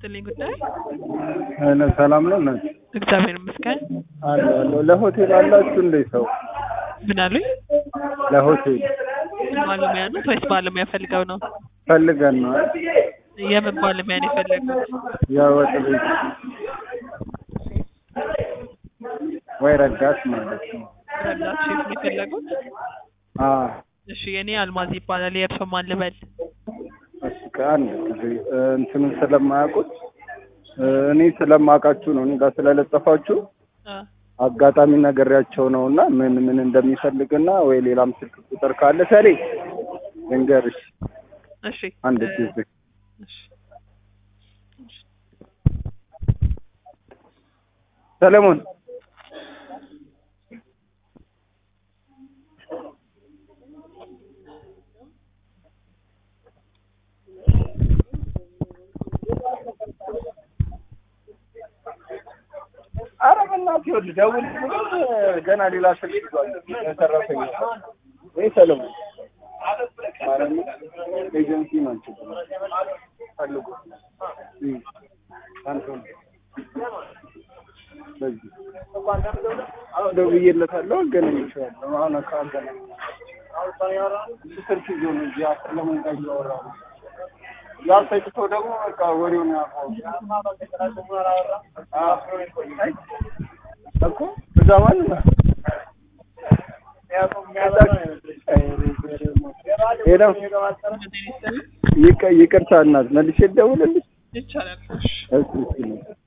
ይስጥልኝ ጉዳይ እነ ሰላም ነው እናት እግዚአብሔር ይመስገን። አለ አለ ለሆቴል አላችሁ እንዴ ሰው ምን አሉኝ? ለሆቴል ባለሙያ ነው ወይስ ባለሙያ ፈልገው ነው? ፈልገን ነው የምን ባለሙያ ነው የፈለጉት? የወጥ ቤት ወይ ረዳት ማለት ነው ረዳት ሼፍ ነው የፈለጉት? አ እሺ የኔ አልማዝ ይባላል። የእርሶ ማን ልበል? እሺ ከአንድ ጊዜ እ፣ እንትኑን ስለማያውቁት እ፣ እኔ ስለማውቃችሁ ነው እኔ ጋር ስለለጠፋችሁ አ አጋጣሚ ነግሬያቸው ነው እና ምን ምን እንደሚፈልግና ወይ ሌላም ስልክ ቁጥር ካለ ሰሌ ልንገርሽ እሺ አንድ እ፣ ጊዜ እሺ ሰለሞን ኧረ በእናትህ ይኸውልህ ደውል ብሎ ገና ሌላ ስልክ ይዟል የተረፈኝ ወይ ሰለሞን ማርያምን ኤጀንሲ ናቸው ፈልጉ እም፣ አንተ ነው። በዚህ አዎ ደውዬለታለሁ አገናኝቼዋለሁ አሁን እኮ አገናኝ እሱ ስልክ ይዞ ነው እዚህ ሰለሞን ጋር እያወራ ነው ያ ሰጭቶ ደግሞ በቃ ወሬውን ያውቀው እኮ እዛ ማን ነው ሄደው ይቅርታ እናት መልሼ ልደውልልሽ ይቻላል። እሺ እሺ